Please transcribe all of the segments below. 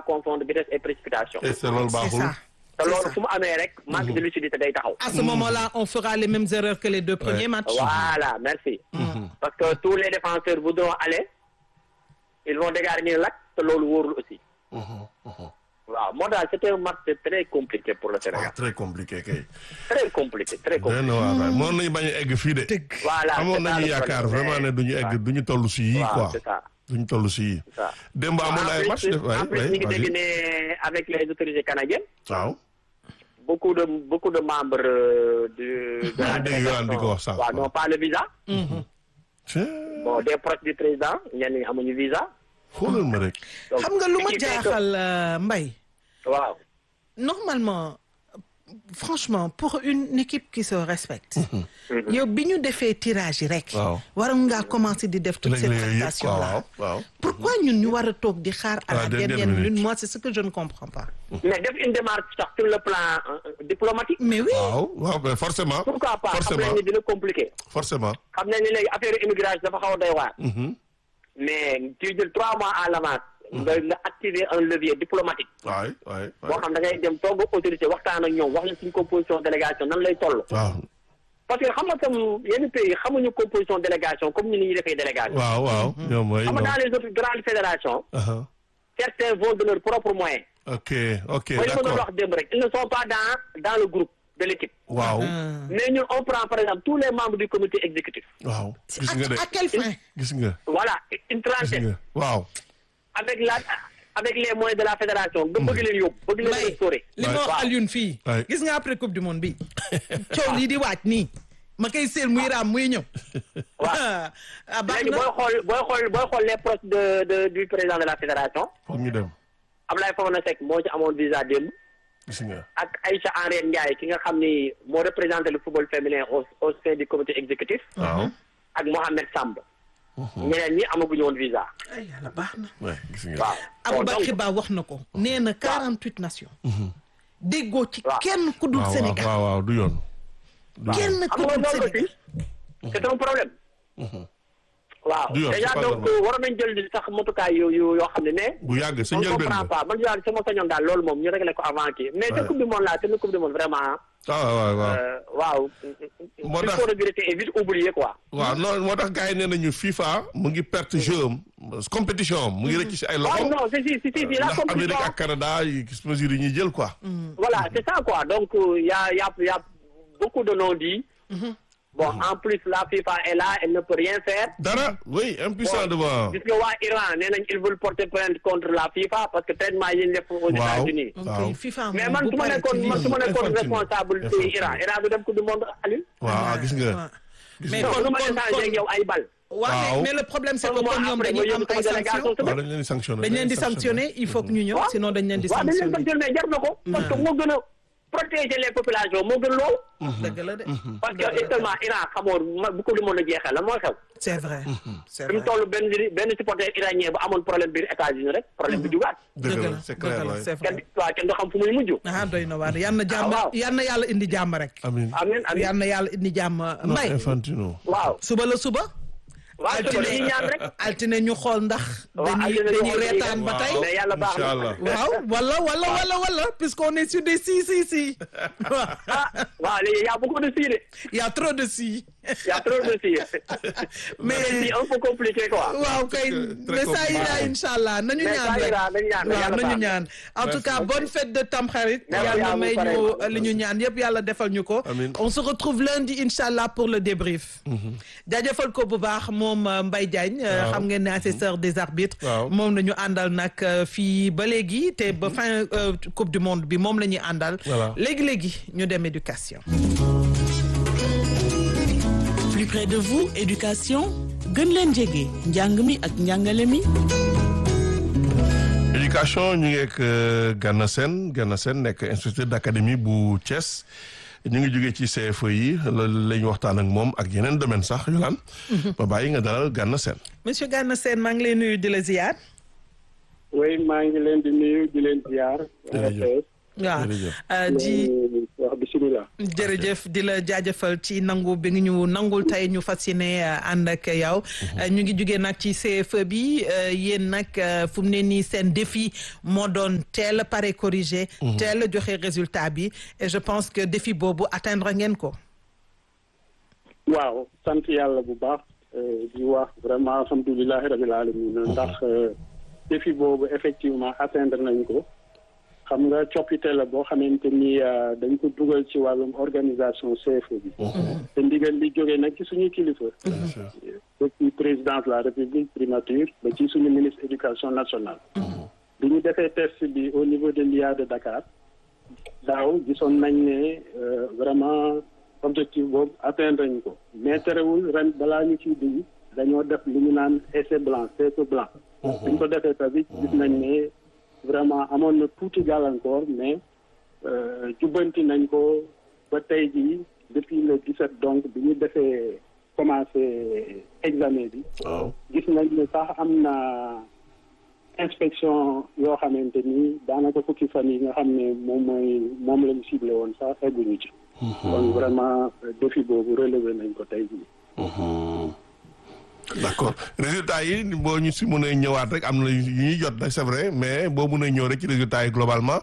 confondre vitesse et précipitation. et c'est loolu c'est baaxul. ça te c'est loolu ça. fu mu amee rek manque de lucidité day taxaw. à ce moment-là on fera les mêmes erreurs que les deux premiers matchs Voilà, merci. Parce que tous les défenseurs voudront aller, ils vont dégarnir l'acte, te loolu wóorul aussi. waaw moo daal c'était un match très compliqué pour le ah Sénégal. très compliqué kay. Très compliqué, très compliqué. benn waa waay mënoon nañu bañ a egg fii de. dëgg Voilà, amoon c'est ça nañu le yaakaar problème. vraiment ne duñu egg duñu toll si yii waaw, quoi. c'est ça. duñu toll si yii. c'est ça. démb amoon na ay en match plus, def waay en plus waay ñu ngi vas-y. dégg ne avec les autorités canadiennes, waaw. beaucoup de beaucoup de membres euh, de, de Maa la ngi dégg Yohan di ko wax sànq. waaw, n'ont pas le visa. Tiens, Bon, des proches du président, ñenn ñi amuñu visa. xoolal ma rek. Donc, xam nga lu ma ce qui fait que- jaaxal euh, Mbaye waaw. normalement franchement pour une équipe qui se respecte yow bi ñu defee tirage yi rek Waaw. waroon ngaa commencer di def toute cette Régler yooyu yëpp prestation quoi là waaw waaw. pourquoi ñun ñu war a toog di xaar à À la la dernière dernière minute. minute moi c'est ce que je ne comprends pas Mais def une démarche sax sur le plan euh, diplomatique. mais oui waaw waaw mais forcément. Pourquoi pas xam forcément nañ ni dina compliqué. forcément. xam nañ ni léegi affaire immigration dafa xaw a doy waar. Mhm. mais tu jël trois mois à l'avance. nga nga activer un levier diplomatique. waay waay boo waay. xam da ngay dem toog ak autorité waxtaan ak ñoom wax leen suñu composition délégation nan lay toll. waaw parce que xam nga tam yenn pays xamuñu composition délégation comme ni ñuy defee délégation. waaw waaw. ñoom mooy xam nga non. dans les autres grandes fédérations. Aha. certains vont de leurs propres moyens. ok ok mooy li ma doon d'accord wax démb rek ils ne sont pas dans dans le groupe de l'équipe. waaw mais ñun on prend par exemple tous les membres du comité exécutif. waaw. C'est gis nga de à, à quelle fin gis nga voilà une gis trentaine. nga waaw. avec la avec les moyens de la fédération nga bëgg leen yóbbu bëgg leen Mbaye restaurer. li ma wax waaw. Alioune fii Ouais. gis nga après coupe du monde bi coow lii di waaj nii ma koy seel muy raam muy ñëw Waaw. ah baax léegi na booy xool booy xool booy xool les proches de de du président de la fédération foog ñu dem Ablaye Fofana Seck moo ci amoon visa démb gis nga. ak Aïcha Henriette Ndiaye ki nga xam ni moo représenté le football féminin au au sein du comité exécutif waaw. ak Mohamed Samb ñeneen ñi amaguñu woon visa ay yàlla baax na waay gis nga. waaw bon donc Aboubacry Ba wax na ko nee na 48 nations déggoo ci Waaw. kenn ku dul waaw waaw Sénégal waaw waaw du yoon. du yoon. kenn xam ku nga dul loolu Sénégal aussi c'est un problème waaw Du yoon, déjà c'est pas donc normal. war nañ jël sax motukaay yu yu yoo xam ne mais bu yàgg sa on njëlbeen comprend ba. pas man daal sama sañoon daal loolu moom ñu réglé ko avant kii mais te Ouais. coupe du monde là te coupe du monde vraiment ah waaw waaw. euh, waaw Moo il tax- faut regretter et vite oublier quoi waaw non moo tax gars yi nee nañu FIFA mu ngi perte jeu am compétition am mu ngi rëcc si ay waaw loxo. non c'est si si si si la ndax Amérique compétition ak Canada yi gis mesures yi ñuy jël quoi. voilà c'est ça quoi donc il y a y a y a beaucoup de non-dits bon en plus la FIFA est là elle ne peut rien faire dara oui impuissant devant. gis nga waa Iran nee nañ ils veulent porter plainte contre la FIFA parce que traitement yi ñu def aux Waaw. États-Unis donc waaw. FIFA mais moom man bu su ma paree nekkoon ci man lii- su ma nekkoon Infantile. responsable Infantile. ci Iran Iran du dem coupe du monde Aliou waaw gis nga. waaw. gis mais nga. non kon lu ma kon échangé ak yow ay bal waaw mais- Waaw. mais le problème c'est que Moi, kon ñoom après, dañuy moi, am je ay suis délégation, sanctions waaw dañ leen di sanctionné. dañ leen di sanctionner il faut que ñu ñëw waaw. sinon dañ leen di waaw dañ leen sanctionner sanctionné mais jar na ko parce que moo gën a protéger les populations moo gën loolu dëgg la de parce que actuellement Iran xamoon ma bu coupe du monde jeexee la moo xew c'est vrai c'est fi mu vrai toll benn benn supporter iranien bu amoon problème biir États-Unis rek problème bi jugaat dëgg la la c'est dëgg clair la waay. c'est kenn vrai waaw kenn du xam fu muy mujj ah doy na waar yal na jàmm waaw. yal na yàlla indi jàmm rek amiin. amiin amiin yal na yàlla indi jàmm non mbay Infantino. waaw suba la suba waaw te altine dañuy ñaan rek altine ñu xool ndax Waaw, dañuy altine ñu dañuy xool reetaan ba dañuy tey mais yàlla baax na Inch'Allah. waaw wala wala wala wala puisqu'on est sur des si si si ah waaw léegi y a beaucoup de si de il y a trop de si y a trop de si mais c'est un peu compliqué quoi waaw kay Très mais ça compliqué. ira inchallah nañu mais ñaan ça rek ira nañu ñaan waaw yàlla nañu baax na. ñaan en tout cas bonne fête de Tamxarit Merci à yàlla vous, may ñu pareil. li ñu ñaan yëpp yàlla defal ñu ko Amiin. on se retrouve lundi inchallah pour le débrief jaajëfal ko bu baax moom euh, Mbaye Diagne euh, Waaw. xam ngeen ne assesseur des arbitres Waaw. moom la ñu àndal nag euh, fii ba léegi te ba fin euh, coupe du monde bi moom la ñuy àndal Voilà. léegi-léegi ñu dem éducation plus près de vous éducation gën leen jege njàng mi ak njàngale mi éducation ñu ngi ak euh, Gana Sène Gana Sène nekk inspecteur d'académie bu Thiès ñu ngi jógee ci CFE yi loolu la ñu waxtaan ak moom ak yeneen domaine sax Yolaan ba bàyyi nga dalal Gana Sène monsieur Gana Sène maa ngi lay nuyu di la ziar oui maa ngi leen di nuyu di leen ziar. Jërëjëf. waaw Jërëjëf. euh, di di wax bisimilah. jërëjëf di la jaajëfal ci nangu bi nga ñu nangul tey ñu fas yéene ànd ak yow. ñu ngi jugee nag ci CFE bi yéen nag fu mu ne nii seen défi moo doon teel a pare corrigé. teel a joxe résultat bi et je pense que défi boobu atteindre ngeen ko. waaw sant yàlla bu baax di wax vraiment alhamdulilahi rabil alamin ndax défi boobu effectivement atteindre nañ ko. xam nga coppite la boo xamante ni dañ ko dugal ci wàllum organisation CFE bi. te ndigal li jógee nag ci suñuy kilifa. depuis président de la république primature ba ci suñu ministre éducation nationale. bi ñu defee test bi au niveau de l'IA de Dakar daaw gisoon nañ ne vraiment objectif boobu atteindre nañ ko mais terewul ren balaa ñu ciy dugg dañoo def lu ñu naan essai blanc CFE blanc. bi ñu ko defee tamit gis nañ ne. vraiment amoon na tuuti gàllankoor mais jubbanti nañ ko ba tey jii depuis le 17 donc bi ñu defee commencé examen bi. gis nañ ne sax am na inspection yoo xamante ni daanaka fukki fan yi nga xam ne moom mooy moom lañ ciblé woon sax egguñu ci. donc vraiment défi boobu relevé nañ ko tey jii. d'accord résultat yi boo ñu si mën a ñëwaat rek am na yu ñuy jot nag c'est vrai mais boo mën a ñëw rek ci résultat yi globalement.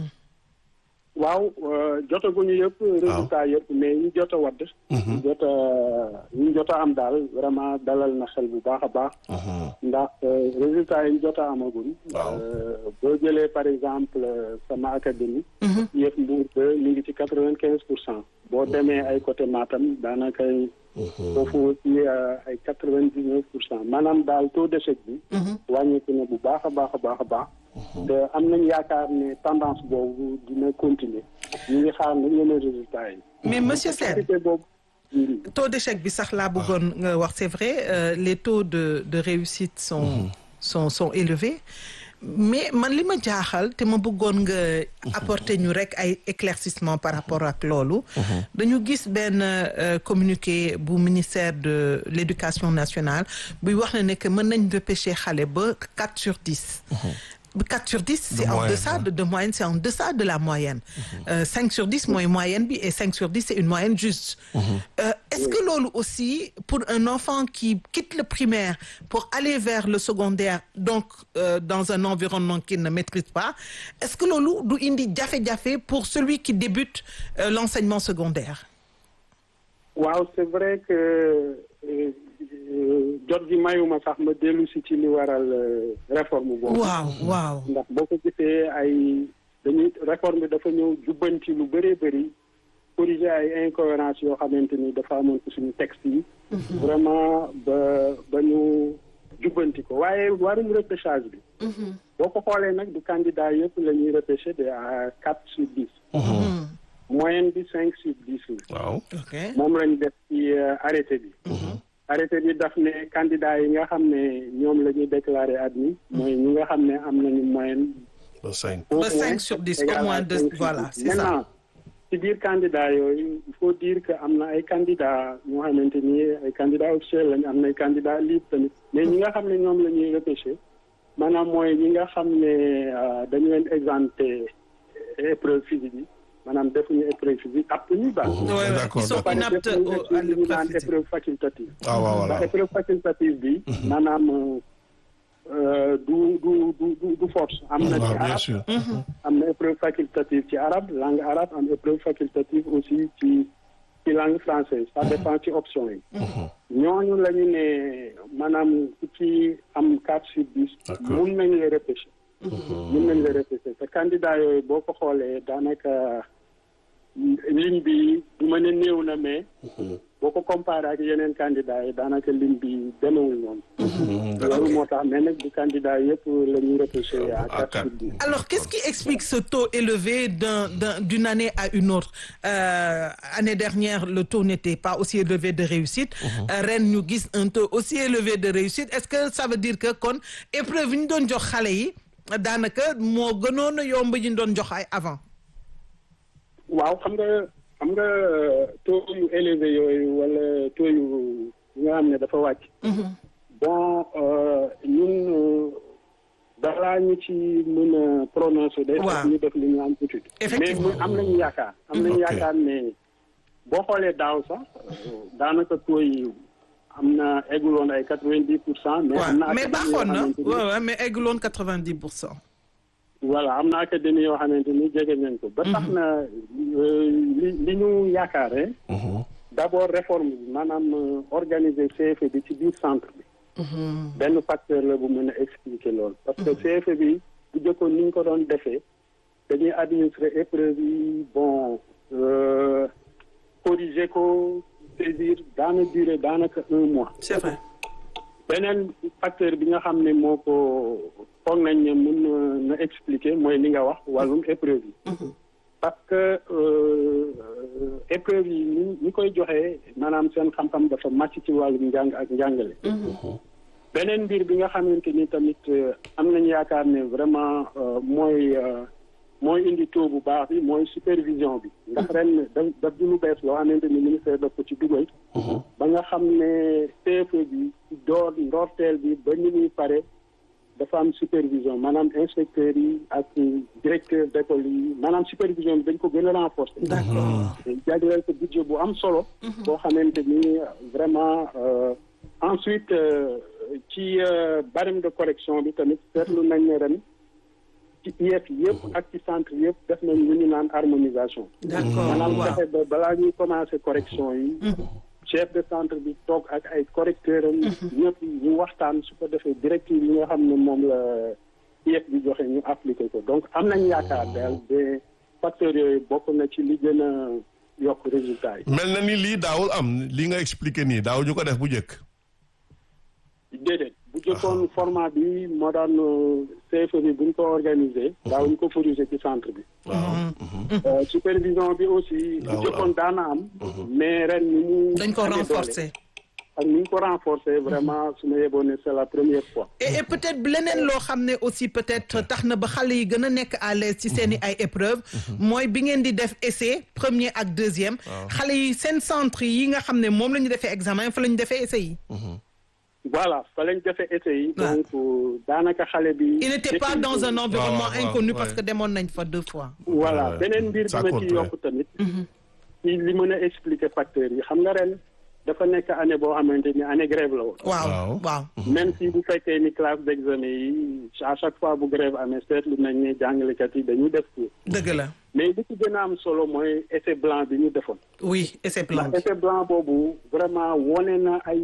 waaw jotaguñu yëpp. résultat yëpp mais ñu jot a wadd. ñu jot a ñu jot a am daal vraiment dalal na xel bu baax a baax. ndax résultat yi ñu jot a amagul. boo jëlee par exemple sama académie. yëpp Mbour ba mi ngi ci quatre vingt quinze pour cent. boo demee ay côté Matam daanaka. foofu aussi ay quatre vingt dix neuf pour cent maanaam daal taux d'échec bi. wàññeeku na bu baax a baax a baax a baax. te am nañ yaakaar ne tendance boobu dina continuer ñu ngi xaar nag yeneen résultats yi. mais monsieur Sène taux d'échec bi sax laa bëggoon nga wax c'est vrai les taux de de réussite sont sont sont élevés. mais man li ma jaaxal te ma bëggoon nga apporter ñu rek ay éclaircissement par rapport ak loolu dañu gis benn communiqué bu ministère de l'éducation nationale buy wax ne ne que mën nañ repêcher xale ba quatre sur dix 4 sur 10 c'est en deçà de, de moyenne c'est en deçà de la moyenne euh, 5 sur 10 mooy moyenne bi et 5 sur 10 c'est une moyenne juste euh, est-ce que loolu aussi pour un enfant qui quitte le primaire pour aller vers le secondaire donc euh, dans un environnement qu'il ne maîtrise pas est-ce que loolu du indi jafe-jafe pour celui qui débute l'enseignement secondaire waaw c'est vrai que jot gi mayuma sax ma dellu si ci li waral réforme boobu. waaw waaw. ndax boo ko gisee ay dañuy réforme bi dafa ñëw jubbanti lu bëree bëri corriger ay incohérences yoo xamante ni dafa amoon ci suñu texte yi. vraiment ba ba ñu jubbanti ko waaye warum repêchage bi. boo ko xoolee nag du candidat yëpp la ñuy repêcher de à quatre sur dix. moyenne bi cinq sur dix la. waaw. ok moom lañ def ci arrêté bi. arrêté bi daf ne candidat yi nga xam ne ñoom la ñuy déclarer admis mooy ñi nga xam ne am nañu moyenne. ba cinq. ba cinq sur dix au moins deux voilà c'est ça. maintenant ci biir candidat yooyu il faut dire que am na ay candidats ñoo xamante ni ay candidats officiels lañ am na ay candidats libres tamit mais ñi nga xam ne ñoom la ñuy repêcher maanaam mooy ñi nga xam ne dañu leen exempté épreuve physique yi. maanaam defuñu épreuve physique apte ñu baax. d'accord ils sont inaptes à ñu naan épreuve facultative. ah waaw voilà ndax épreuve facultative bi. maanaam du du du du force. am na ci bien sûr. arabe am na épreuve facultative ci arabe langue arabe am épreuve facultative aussi ci ci langue française ça dépend ci option yi. ñooñu la ñu ne maanaam ku ci am quatre sur dix. mun nañu la repêcher. mun nañ la repêcher te candidat yooyu boo ko xoolee daanaka ligne bi du ma ne néew na mais boo ko comparé ak yeneen candidat yi daanaka ligne bi demewul noonu loolu moo tax mais nag du candidat yëpp la ñuy repêcher à quatre sur dix alors qu'est-ce qui explique ce taux élevé d'un d'un d'une année à une autre euh, année dernière le taux n'était pas aussi élevé de réussite ren ñu gis un taux aussi élevé de réussite est-ce que ça veut dire que kon épreuve yi ñu doon jox xale yi daanaka moo gënoon a yomb ñu doon jox ay avant. waaw xam nga xam nga taux yu élevé yooyu wala taux yu nga xam ne dafa wàcc. bon ñun balaa ñu ci mën a prononcer. day waaw fekk ñu def li ñu am étude. Effectivement. mais mu am nañu yaakaar. am nañu Ok. yaakaar ne boo xoolee daaw sax daanaka taux yi am na egguloon ay quatre vingt dix pour cent. mais am na waaw mais académie yoo baaxoon na xamante ni- waaw waaw mais egguloon quatre-vingt-dix pour cent. voilà am na académie yoo xamante ni jege nañ ko. ba tax na euh, li li ñu yaakaare. d' abord réforme bi maanaam euh, organiser CFE bi ci biir centre bi. benn facteur la bu mën a expliquer loolu. parce que CFE bi bu jëkkoon ni ñu ko doon defee dañuy administrer épreuve yi bon euh, corriger ko saisir daana durer daanaka un mois. c'est vrai. beneen facteur bi nga xam ne moo ko foog nañ ne mën na na expliquer mooy li nga wax wàllum épreuve yi. parce que euh, épreuve yi ni ñi koy joxe maanaam seen xam-xam dafa màcc ci wàllum njàng ak njàngale. beneen mbir bi nga xamante ni tamit euh, am nañu yaakaar ne vraiment euh, mooy euh, mooy indi taux bu baax bi mooy supervision bi. ndax ren daf daf di lu bees loo xamante ni ministère daf ko ci dugal. ba nga xam ne CFE bi ci door ndoorteel bi ba ni muy pare dafa am supervision maanaam inspecteurs yi ak directeur d'école yi maanaam supervision bi dañ ko gën a renforcer. d'accord jagleel ko budget bu am solo. boo xamante ni vraiment euh, ensuite euh, ci euh, barème de correction bi tamit seetlu nañ ne ren ci IEF yëpp ak ci centre yëpp def nañ lu ñu naan harmonisation. d'accord maanaam waaw fexe ba balaa ñuy commencer correction yi. chef de centre bi toog ak ay correcteurs am. ñëpp ñu waxtaan su ko defee directive yi nga xam ne moom la IEF bi joxe ñu appliquer ko donc am nañ yaakaar daal de facteurs yooyu bokk na ci li gën a yokk résultat yi. mel na ni lii daawul am li nga expliqué nii daaw ñu ko def bu njëkk. déedéet bu jëkkoon format bi moo daan CFE bi bu ñu ko organisé. daaw ñu ko corriger ci centre bi. Euh, supervision bi aussi. bu Daawul jëkkoon daana am. mais ren ni mu. dañ ko amee doole renforcer. ak ni ñu ko renforcer vraiment su ma yeboon ne c'est la première fois. et et peut-être leneen loo xam ne aussi peut-être tax na ba xale yi gën a nekk à l'aise ci seen i ay épreuves mooy bi ngeen di def essai premier ak deuxième xale yi seen centre yi nga xam ne moom la ñu defee examen fa la ñu defee essai yi voilà fa lañ defee essai yi. Ah. donc euh, daanaka xale bi. il n'était pas dans un environnement waaw, waaw, inconnu ouais. parce que demoon nañ fa deux fois voilà Ouais. beneen mbir Ça bi ma compte, ci ouais. yokk tamit. ci li mën a expliquer facteurs yi xam nga ren dafa nekk année boo xamante ni année grève la woon. waaw Waaw. waaw même si bu fekkee ni classe d'examen yi à chaque fois bu grève amee seetlu nañ ne jàngalekat yi dañuy def cours dëgg la mais li ci gën a am solo mooy essai blanc bi ñu defoon. oui essai blanc ndax essai blanc boobu vraiment wone na ay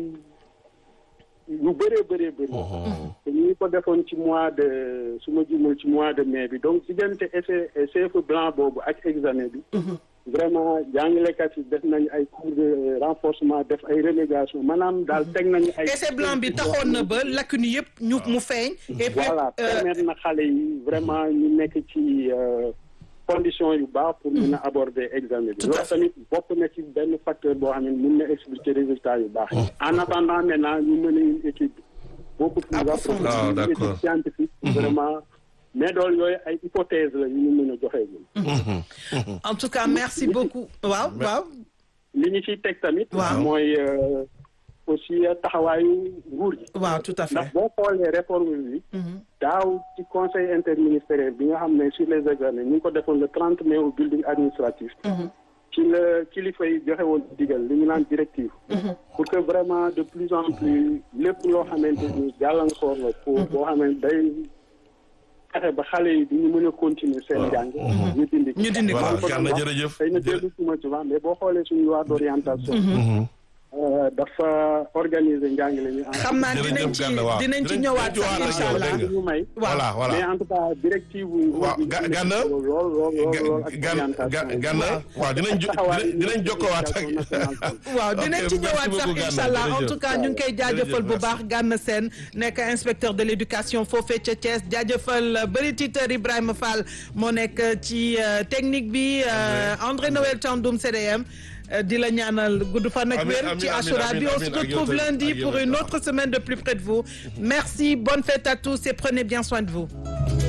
yu bëree bëree bëri. te ñu ngi ko defoon ci mois de su ma jumul ci mois de mai bi donc diggante essai CFE blanc boobu ak examen bi. vraiment jàngalekat yi def nañ ay cours de renforcement def ay relégation maanaam daal teg nañu ay. essai blanc bi taxoon na ba lacune yëpp ñu mu feeñ et puis voilà euh, permettre na xale yi vraiment ñu nekk ci euh, conditions yu baax pour mun a aborder examen bi Tout à loolu tamit bokk na ci benn facteur boo xam ne mun na expliquer résultats yu baax yi en attendant maintenant ñu mën a une étude beaucoup plus Approfondie. approfondie Ah, une d'accord. étude scientifique vraiment mais dool yooyu ay hypothèse la yu ñu mën a joxe ñun en tout cas merci beaucoup waaw waaw li ñu ciy teg tamit Waaw. mooy euh, aussi taxawaayu nguur gi waaw tout à fait ndax boo xoolee réforme bi daaw ci conseil interministériel bi nga xam ne sur les examens ñu ngi ko defoon le trente mai au building administratif ci la kilifa yi joxe woon digal li ñu naan directive pour que vraiment de plus en plus lépp loo xamante ni gàllankoor la pour boo xamante day fexe ba xale yi duñu mën a continuer seen jàng ñu dindi ko ñu dindi ko. Voilà, Gana, jërëjëf. xëy na déglu suma ci wax mais boo xoolee suñu loi d'orientation euh, dafa organiser njàngale mi en xam naa Jërëjëf dinañ ci Gana, waaw. dinañ ci Dinañ- ñëwaat dinañ sax ci incha ñëwaat allah dégg nga. ñu may voilà voilà mais en tout cas directive wu waaw Ga- Gana lool lool lool lool ak gan orientation Gana waaw dinañ jo taxawaay dinañ dinañ jokkowaat ak waaw dinañ ci Ok, ñëwaat merci sax beaucoup, Gana. incha allah en Jërëjëf. tout cas ñu ngi koy jaajëfal bu Jërëjëf, baax Gana Sène nekk inspecteur de l'éducation foofee ca Thiès jaajëfal bëri titeur Ibrahima Fall moo nekk ci euh, technique bi euh, André Noël Thiandoum CDM euh, di la ñaanal gudd fan ak Amiin, wér amiin, ci amiin, Achoura bi amiin, on se amiin, ak yow retrouve tamit, lundi ak yow pour une tamit. autre semaine de plus près de vous merci bonne fête à tous et prenez bien soin de vous